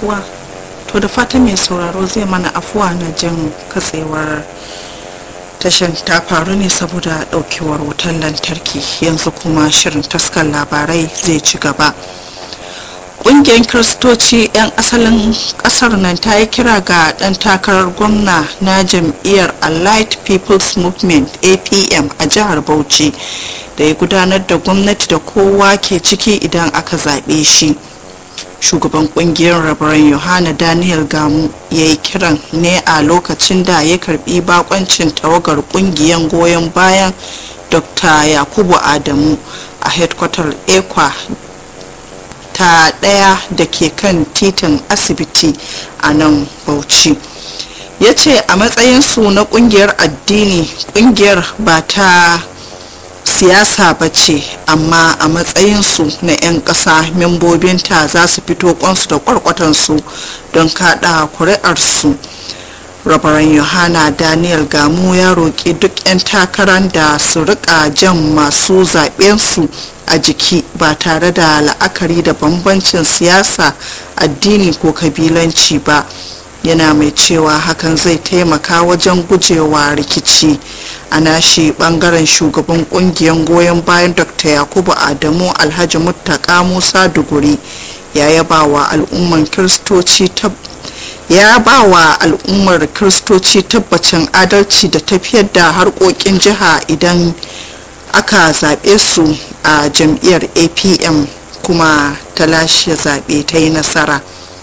kuwa to da fatan mai sauraro zai mana afuwa na jin katsewar tashan ta faru ne saboda daukewar wutar lantarki yanzu kuma shirin taskar labarai zai ci gaba ƙungiyar kiristoci 'yan asalin ƙasar nan ta yi kira ga ɗan takarar gwamna na jam'iyyar allied people's movement apm a jihar bauchi da ya gudanar da gwamnati da kowa ke ciki idan aka zaɓe shi shugaban kungiyar rabaran yohana daniel gamu ya yi kiran ne a lokacin da ya karbi bakoncin tawagar kungiyar goyon bayan dr yakubu adamu a headquarter ekwa ta daya da ke kan titin asibiti a nan bauchi ya ce a matsayinsu na kungiyar addini kungiyar ba ta siyasa ba ce amma a matsayinsu na 'yan ƙasa membobinta za su fito kwansu da kwarkwatansu don kada kuri'arsu rabaran yohana daniel gamu ya roƙi duk 'yan takarar da su rika jan masu zaɓensu a jiki ba tare da la'akari da bambancin siyasa addini ko kabilanci ba yana mai cewa hakan zai taimaka wajen gujewa rikici a nashi bangaren shugaban kungiyar goyon bayan dr yakubu adamu alhaji muttaka musa duguri ya yaba wa al'ummar kiristoci ya ba wa al'ummar kiristoci tabbacin adalci da tafiyar da harkokin jiha idan aka zaɓe su a jam'iyyar apm kuma ta lashe zaɓe ta yi nasara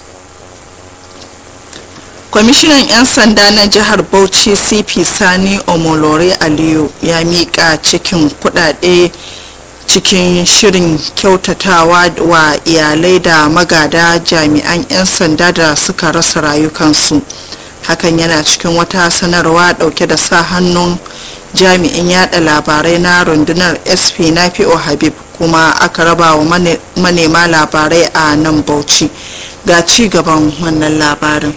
kwamishinan 'yan sanda na jihar bauchi cp sani omolore aliyu ya miƙa cikin kudade cikin shirin kyautatawa wa iyalai da magada jami'an 'yan sanda da suka rasa rayukansu hakan yana cikin wata sanarwa dauke da sa hannun jami'in yada labarai na rundunar sp nafi'o habib kuma aka raba wa manema labarai a nan bauchi ga ci gaban wannan labarin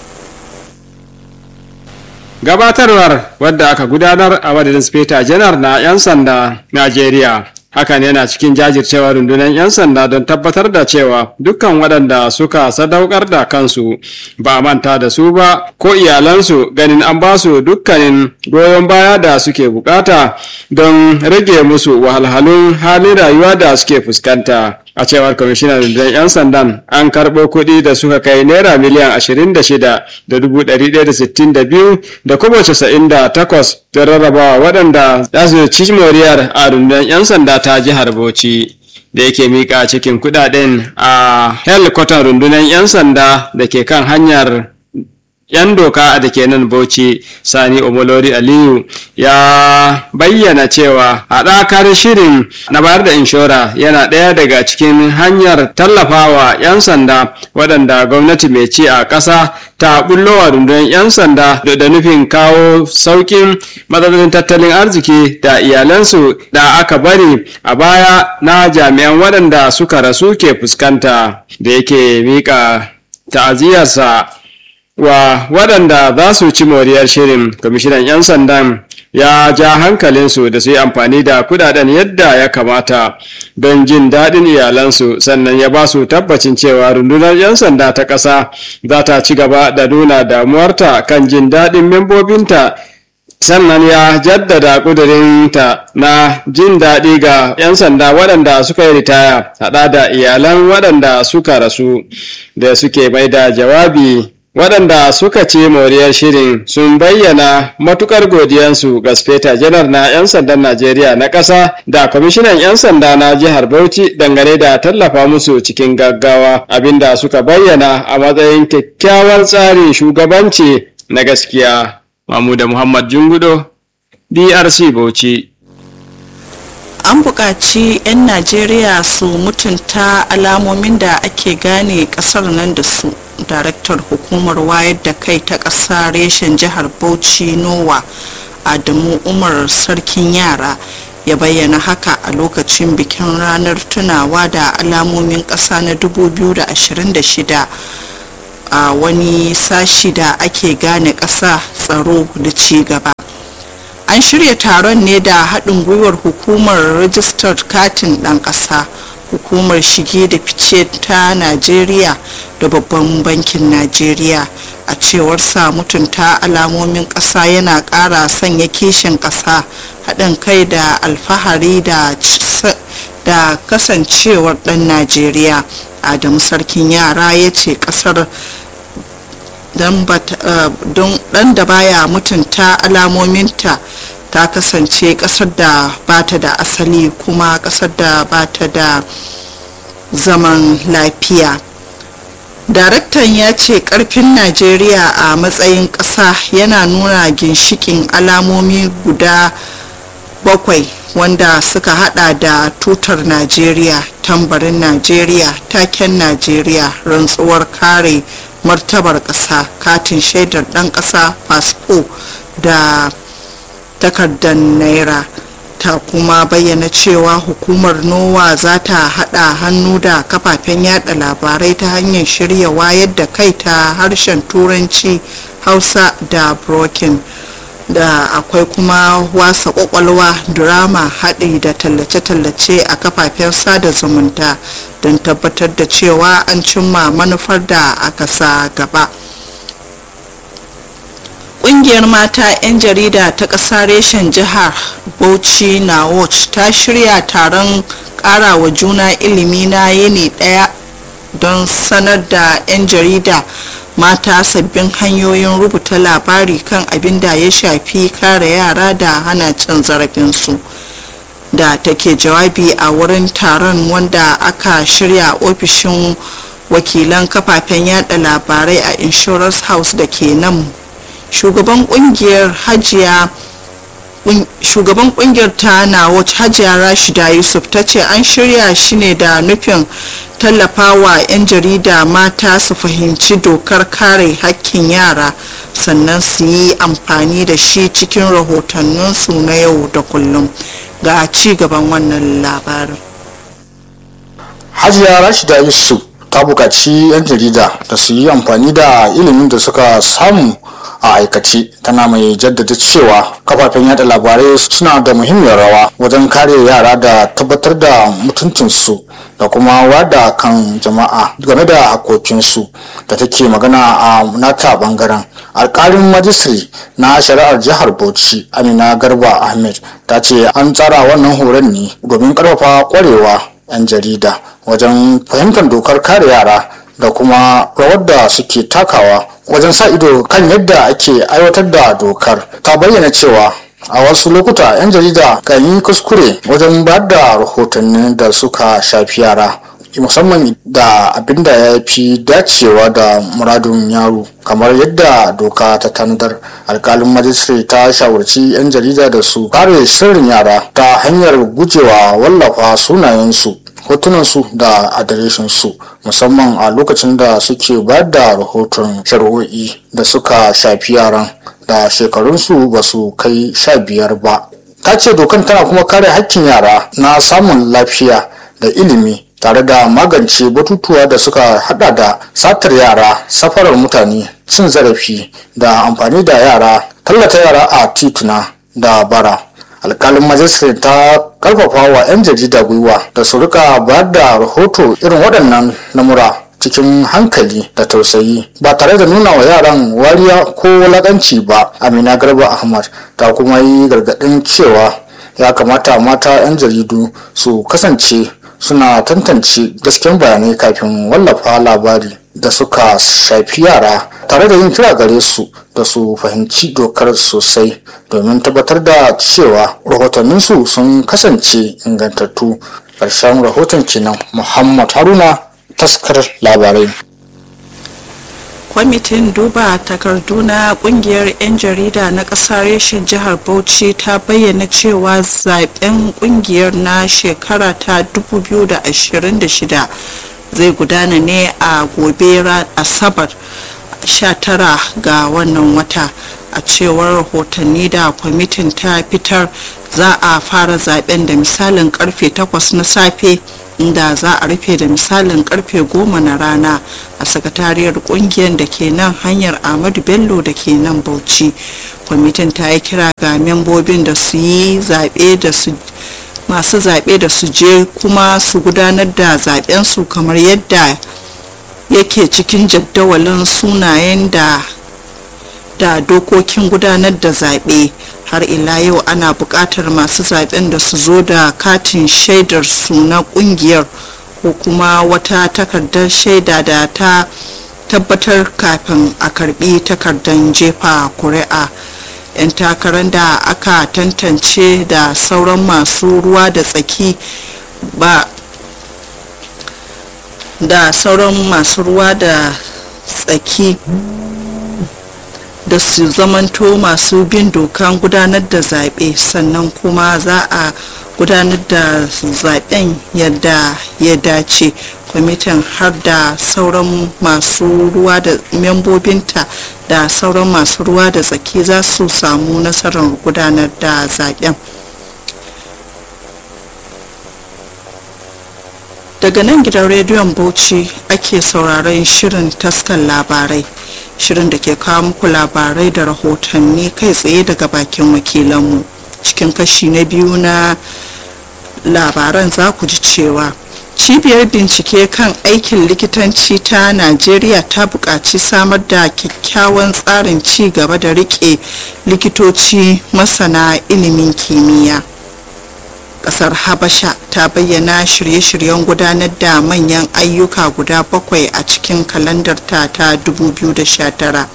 gabatarwar wadda aka gudanar a madadin speta janar na 'yan sanda najeriya hakan yana cikin jajircewa rundunar 'yan sanda don tabbatar da cewa dukkan waɗanda suka sadaukar da kansu ba a manta da su ba ko iyalansu ganin an ba su dukkanin goyon baya da suke bukata don rage musu wahalhalun halin rayuwa da suke fuskanta a cewar kwamishinan rundunar 'yan sandan an karɓo kuɗi da suka kai naira miliyan 26 da 162 da kuma 98 don rarrabawa waɗanda za su ci moriyar a rundunar 'yan sanda ta jihar bauchi da yake mika cikin kudaden a helikwatar rundunar 'yan sanda da ke kan hanyar 'yan doka da ke nan bauchi sani omolori aliyu ya bayyana cewa haɗakar shirin na bayar da inshora yana ɗaya daga cikin hanyar tallafawa 'yan sanda waɗanda gwamnati mai ci a ƙasa ta bullowa rundunar 'yan sanda da nufin kawo sauƙin matsalolin tattalin arziki da iyalansu da aka bari a baya na jami'an waɗanda suka rasu ke fuskanta da yake miƙa ta'aziyarsa wa waɗanda za su ci moriyar shirin kwamishinan 'yan sandan ya ja hankalinsu da su yi amfani da kudaden yadda ya kamata don jin daɗin iyalansu sannan ya ba su tabbacin cewa rundunar 'yan sanda ta ƙasa za ta ci gaba da nuna damuwarta kan jin daɗin membobinta sannan ya jaddada ƙudurinta na jin daɗi ga 'yan sanda waɗanda suka yi ritaya haɗa da iyalan waɗanda suka rasu da suke mai da jawabi waɗanda suka ce moriyar shirin sun bayyana matukar godiyansu ga speta janar na 'yan sandan najeriya na ƙasa da kwamishinan 'yan sanda na jihar bauchi dangane da tallafa musu cikin gaggawa abinda suka bayyana a matsayin kyakkyawar tsarin shugabanci na gaskiya mamuda muhammad jungudo drc bauchi an buƙaci 'yan najeriya su mutunta alamomin da ake gane ƙasar nan da su daraktar hukumar wayar da kai ta ƙasa reshen jihar bauchi nowa adamu umar sarkin yara ya bayyana haka a lokacin bikin ranar tunawa da alamomin ƙasa na 2026 a wani sashi da ake gane ƙasa tsaro da ci gaba an shirya taron ne da haɗin gwiwar hukumar rajistar katin ɗan ƙasa hukumar shige da fice ta najeriya da babban bankin najeriya a cewar sa mutunta alamomin ƙasa yana ƙara sanya kishin ƙasa haɗin kai da alfahari da da kasancewar ɗan najeriya adamu sarkin yara ya ce ƙasar don ɗan da baya mutunta alamominta ta kasance ƙasar da bata da asali kuma ƙasar da bata da zaman lafiya daraktan ya ce karfin najeriya a matsayin ƙasa yana nuna ginshikin alamomi guda bakwai wanda suka hada da tutar najeriya tambarin najeriya taken najeriya rantsuwar kare martabar ƙasa katin shaidar ɗan ƙasa fasfo da takardar naira ta kuma bayyana cewa hukumar nowa za ta hada hannu da kafafen yada labarai ta hanyar shirya wayar da kai ta harshen turanci hausa da broken da akwai kuma wasa kwakwalwa drama haɗi da tallace-tallace a kafafen sada zumunta don tabbatar da cewa an cimma manufar da aka sa gaba ƙungiyar mata 'yan jarida ta ƙasa reshen jihar bauchi na watch ta shirya taron ƙarawa juna ilimi na yini ɗaya don sanar da 'yan jarida mata sabbin hanyoyin rubuta labari kan abin da ya shafi kare yara da hana cin zarafinsu da take jawabi a wurin taron wanda aka shirya ofishin wakilan kafafen yada labarai a insurance house da ke nan shugaban kungiyar hajiya shugaban kungiyar ta na hajiya rashida yusuf ta ce an shirya shi ne da nufin tallafawa 'yan jarida mata su fahimci dokar kare hakkin yara sannan su yi amfani da shi cikin rahotanninsu na yau da kullum ga ci gaban wannan labarin hajiya rashida yusuf ta buƙaci 'yan jarida da su yi amfani da ilimin da suka samu a aikace tana mai jaddada cewa kafafen yada labarai suna da muhimmiyar rawa wajen kare yara da tabbatar da mutuncinsu da kuma wada kan jama'a game da hakokinsu da take magana a nata bangaren alkalin majistri na shari'ar jihar bauchi amina garba ahmed ta ce an tsara wannan horon ne domin karfafa kwarewa 'yan jarida wajen fahimtar dokar kare yara da kuma rawar da suke takawa wajen sa ido kan yadda ake aiwatar da dokar ta bayyana cewa a wasu lokuta 'yan jarida kan yi kuskure wajen ba da rahotanni da suka shafi yara musamman da abin da ya fi dacewa da muradun yaro kamar yadda doka ta tanadar alkalin majistare ta shawarci 'yan jarida da su kare sirrin yara ta hanyar gujewa wallafa sunayensu hotunansu da adireshinsu musamman a lokacin da suke ba da rahoton shari'o'i da suka shafi yaran da shekarunsu ba su kai sha biyar ba ta ce dokan tana kuma kare hakkin yara na samun lafiya da ilimi tare da magance batutuwa da suka hada da satar yara safarar mutane cin zarafi da amfani da yara tallata yara a tituna da bara alkalin majalisar ta karfafa wa 'yan jarida gwiwa da su rika bayar da rahoto irin waɗannan namura cikin hankali da tausayi ba tare da nuna wa yaran wariya ko wulaƙanci ba amina garba ahmad ta kuma yi gargaɗin cewa ya kamata mata 'yan jaridu su kasance suna tantance gasken bayanai kafin wallafa labari da suka shafi yara tare da yin kira gare su da su fahimci dokar sosai domin tabbatar da cewa rahotanninsu sun kasance ingantattu ƙarshen rahoton kenan muhammad haruna taskar labarai kwamitin duba takardu na kungiyar 'yan jarida na ƙasar reshen jihar bauchi ta bayyana cewa zaben kungiyar na shekara ta 2026 zai gudana ne a gobe asabar 19 ga wannan wata a cewar rahotanni da kwamitin ta fitar za a fara zaben da misalin karfe 8 na safe inda za a rufe da misalin karfe 10 na rana a sakatariyar kungiyar da ke nan hanyar ahmadu bello da ke nan bauchi kwamitin ta yi kira ga membobin da su yi zaɓe da su masu zaɓe da su je kuma su gudanar da zaɓensu kamar yadda yake cikin jadawalin sunayen da da dokokin gudanar da zaɓe har ila yau ana buƙatar masu zaɓen da su zo da katin shaidar su na ƙungiyar ko kuma wata takardar shaida da ta tabbatar kafin a karbi takardar jefa kuri'a 'yan takarar da aka tantance da sauran masu ruwa da tsaki ba da sauran masu ruwa da tsaki da su zamanto masu bin dokan gudanar da zaɓe sannan kuma za a gudanar da zaɓen yadda ya dace kwamitin har da sauran masu ruwa da membobinta da sauran masu ruwa da tsaki za su samu nasarar gudanar da zaɓen daga nan gidan rediyon bauchi ake sauraron shirin taskan labarai shirin da ke kawo muku labarai da rahotanni kai tsaye daga bakin wakilanmu cikin kashi na biyu na labaran za ku ji cewa cibiyar bincike kan aikin likitanci ta najeriya ta buƙaci samar da kyakkyawan tsarin ci gaba da riƙe likitoci masana ilimin kimiyya ƙasar habasha ta bayyana shirye-shiryen gudanar da manyan ayyuka guda bakwai a cikin kalandarta ta 2019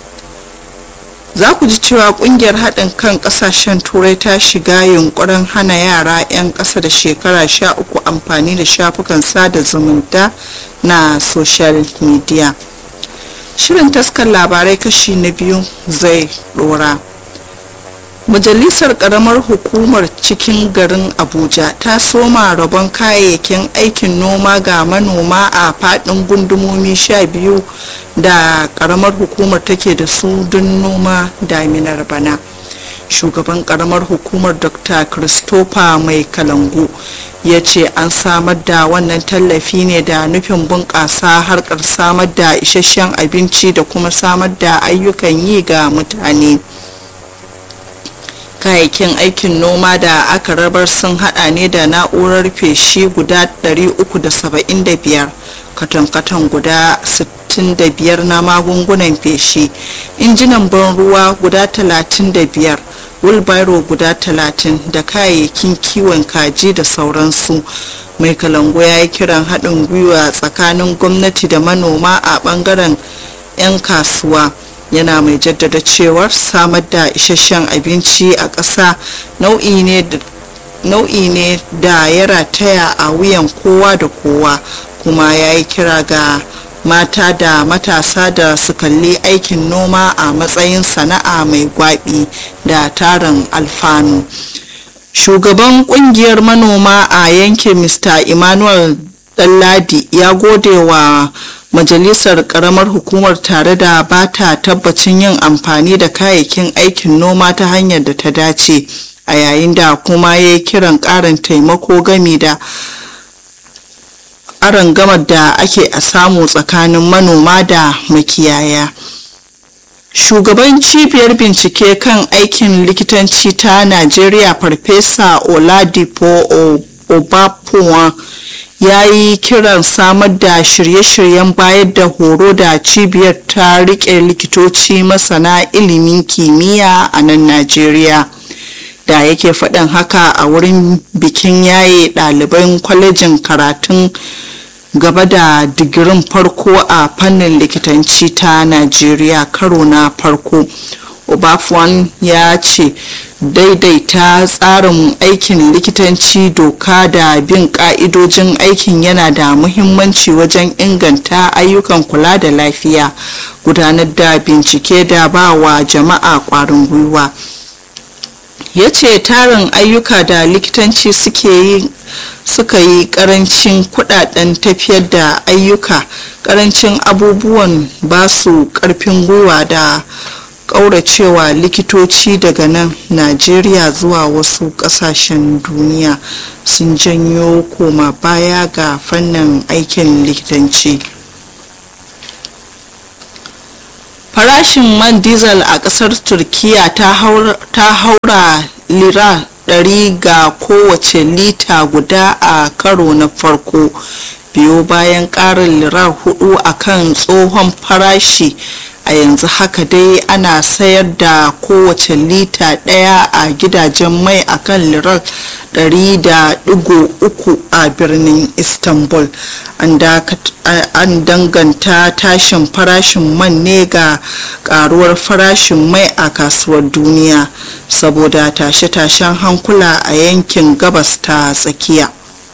za ku ji cewa kungiyar haɗin kan ƙasashen turai ta shiga yunkurin hana yara 'yan ƙasa da shekara 13 amfani da shafukan sada zumunta na social media shirin taskar labarai kashi na biyu zai ɗora majalisar ƙaramar hukumar cikin garin abuja ta soma rabon kayayyakin aikin noma ga manoma a faɗin gundumomi sha biyu da ƙaramar hukumar take da su don noma daminar bana shugaban ƙaramar hukumar dr christopher mai kalangu ya ce an samar da wannan tallafi ne da nufin bunƙasa harkar samar da isasshen abinci da kuma samar da ayyukan yi ga mutane kayayyakin aikin noma da aka rabar sun hada ne da na'urar feshi guda 375 katon-katon guda 65 na magungunan feshi injinan ban ruwa guda 35 wilbaro guda 30 da kayayyakin kiwon kaji da sauransu mai kalango ya yi kiran haɗin gwiwa tsakanin gwamnati da manoma a ɓangaren 'yan kasuwa yana mai jaddada cewar samar da isasshen abinci a ƙasa nau'i ne da ya rataya a wuyan kowa da kowa kuma ya yi kira ga mata da matasa da su kalli aikin noma a matsayin sana'a mai gwabi da tarin alfanu shugaban kungiyar manoma a yankin mr emmanuel Ɗanladi ya gode wa majalisar karamar hukumar tare da ba ta tabbacin yin amfani da kayayyakin aikin noma ta hanyar da ta dace a yayin da kuma ya yi kiran ƙarin taimako gami da gamar da ake a samu tsakanin manoma da makiyaya shugaban cibiyar bincike kan aikin likitanci ta najeriya farfesa oladipo obapuwa ya yi kiran samar da shirye-shiryen bayar da horo da cibiyar ta rike likitoci masana ilimin kimiyya a nan najeriya da yake faɗin haka a wurin bikin yaye ɗaliban kwalejin karatun gaba da digirin farko a fannin likitanci ta najeriya karo na farko obafuwan ya ce daidaita tsarin aikin likitanci doka da bin ka'idojin aikin yana da muhimmanci wajen inganta ayyukan kula da lafiya gudanar da bincike da ba wa jama'a kwarin gwiwa ya ce tarin ayyuka da likitanci suke yi suka yi karancin kudaden tafiyar da ayyuka karancin abubuwan basu karfin gwiwa da kauracewa likitoci daga nan najeriya zuwa wasu kasashen duniya sun janyo koma baya ga fannin aikin likitanci farashin man diesel a kasar turkiya ta haura lira ɗari ga kowace lita guda a karo na farko biyo bayan ƙarin lirar hudu a kan tsohon farashi a yanzu haka dai ana sayar da kowace lita ɗaya a gidajen mai a kan lirar 100.3 a birnin istanbul an danganta tashin farashin man ne ga karuwar farashin mai a kasuwar duniya saboda tashe-tashen hankula a yankin gabas ta tsakiya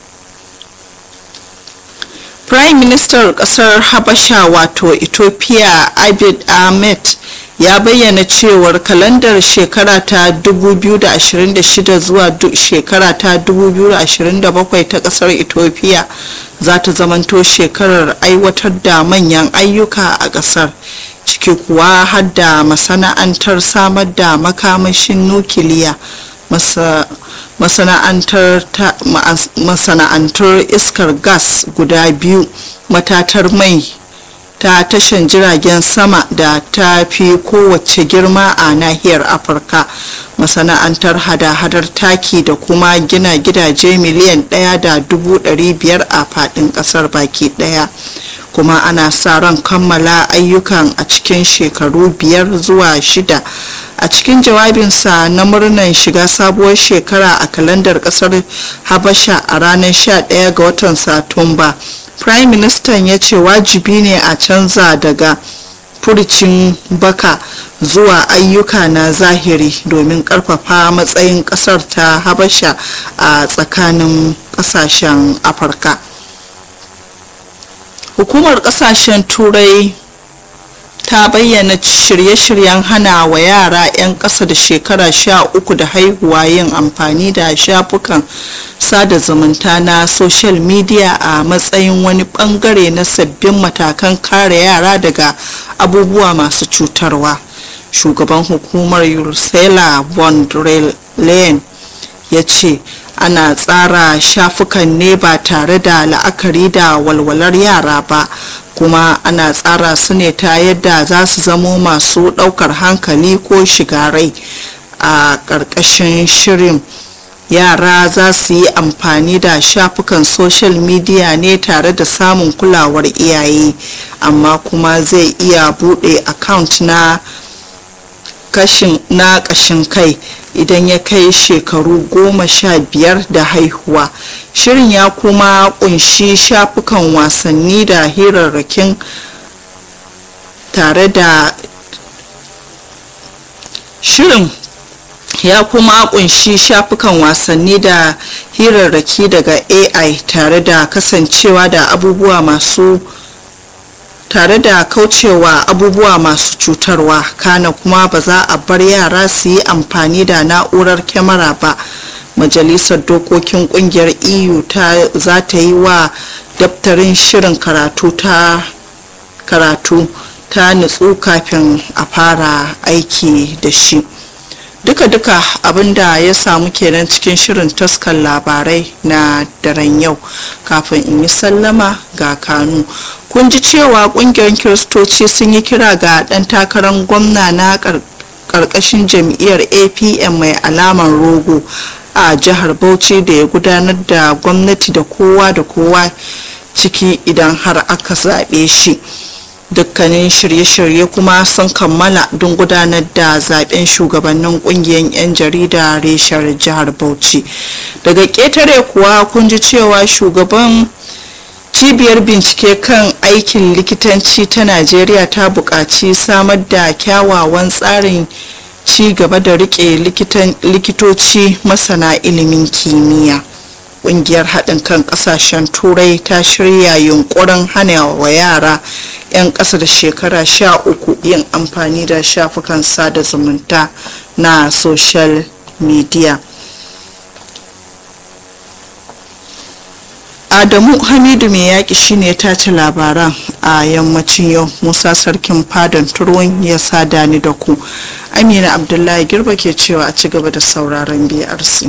prime minister kasar habasha wato ethiopia abid ahmed ya bayyana cewar kalandar shekara ta 2026 zuwa shekara ta 2027 ta kasar ethiopia za ta zamanto shekarar aiwatar da manyan ayyuka a kasar ciki kuwa har da masana'antar samar da makamashin nukiliya masana'antar iskar gas guda biyu matatar mai ta tashan jiragen sama da ta fi kowace girma a nahiyar afirka masana'antar hada-hadar taki da kuma gina gidaje miliyan ɗaya da dubu ɗari biyar a faɗin ƙasar baki ɗaya kuma ana sa ran kammala ayyukan a cikin shekaru biyar zuwa shida a cikin jawabinsa na murnar shiga sabuwar shekara a kalandar kasar habasha a ranar 11 ga watan satumba prime minister ya ce wajibi ne a canza daga furcin baka zuwa ayyuka na zahiri domin karfafa matsayin kasar ta habasha a tsakanin kasashen afirka hukumar kasashen turai ta bayyana shirye-shiryen hana wa yara 'yan ƙasa da shekara sha uku da haihuwa yin amfani da shafukan sada zumunta na social media a matsayin wani bangare na sabbin matakan kare yara daga abubuwa masu cutarwa shugaban hukumar ursula von der leyen ya ce ana tsara shafukan ne ba tare da la'akari da walwalar yara ba kuma ana tsara su ne ta yadda za su zamo masu ɗaukar hankali ko shiga rai a ƙarƙashin shirin yara za su yi amfani da shafukan social media ne tare da samun kulawar iyaye amma kuma zai iya buɗe account na kashin na ƙashin kai idan ya kai shekaru goma sha biyar da haihuwa shirin ya kuma kunshi shafukan wasanni da hirarrakin tare da shirin ya kuma kunshi shafukan wasanni da hirarraki daga ai tare da kasancewa da abubuwa masu tare da kaucewa abubuwa masu cutarwa kana kuma ba za a bar yara su yi amfani da na'urar kyamara ba majalisar dokokin kungiyar eu ta za ta yi wa daftarin shirin karatu ta karatu ta nutsu kafin a fara aiki da shi duka-duka abinda ya samu kenan cikin shirin taskan labarai na daren yau kafin in yi sallama ga kanu kun ji cewa kungiyar kiristoci sun yi kira ga dan takarar gwamna na karkashin jam'iyyar apm mai alamar rogo a jihar bauchi da ya gudanar da gwamnati da kowa da kowa ciki idan har aka zaɓe shi dukkanin shirye-shirye kuma sun kammala don gudanar da zaben shugabannin kungiyar 'yan jarida reshar jihar bauchi daga ƙetare kuwa kun ji cewa shugaban cibiyar bincike kan aikin likitanci ta najeriya ta buƙaci samar da kyawawan tsarin ci gaba da rike likitoci masana ilimin kimiyya ƙungiyar haɗin kan ƙasashen turai ta shirya yunkurin hana wa yara 'yan ƙasa da shekara sha uku yin amfani da shafukan sada zumunta na social media adamu hamidu mai yaƙi shine ta ci labaran a yammacin yau musa sarkin fadan turwon ya sada ni da ku amina abdullahi girba ke cewa a ci gaba da sauraron brc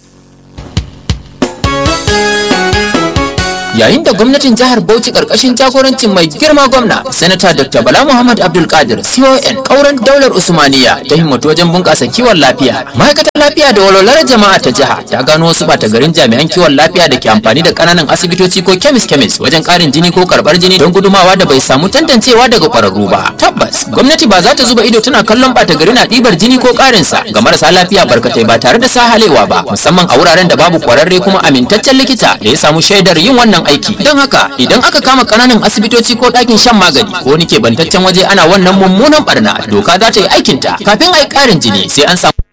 yayin da gwamnatin jihar Bauchi karkashin jagorancin mai girma gwamna sanata Dr. Bala Muhammad Abdul Qadir CON kauran daular Usmaniya ta himmatu wajen bunƙasa kiwon lafiya ma'aikatar lafiya da walwalar jama'a ta jiha ta gano wasu bata garin jami'an kiwon lafiya da ke amfani da kananan asibitoci ko kemis kemis wajen karin jini ko karbar jini don gudumawa da bai samu tantancewa daga kwararru ba tabbas gwamnati ba za ta zuba ido tana kallon bata gari na ɗibar jini ko karin sa ga marasa lafiya barkatai ba tare da sahalewa ba musamman a wuraren da babu kwararre kuma amintaccen likita da ya samu shaidar yin wannan aiki don haka idan aka kama kananan asibitoci ko ɗakin shan magani ko wani kebantaccen waje ana wannan mummunan barna doka za ta yi aikinta kafin a yi ƙarin jini sai an samu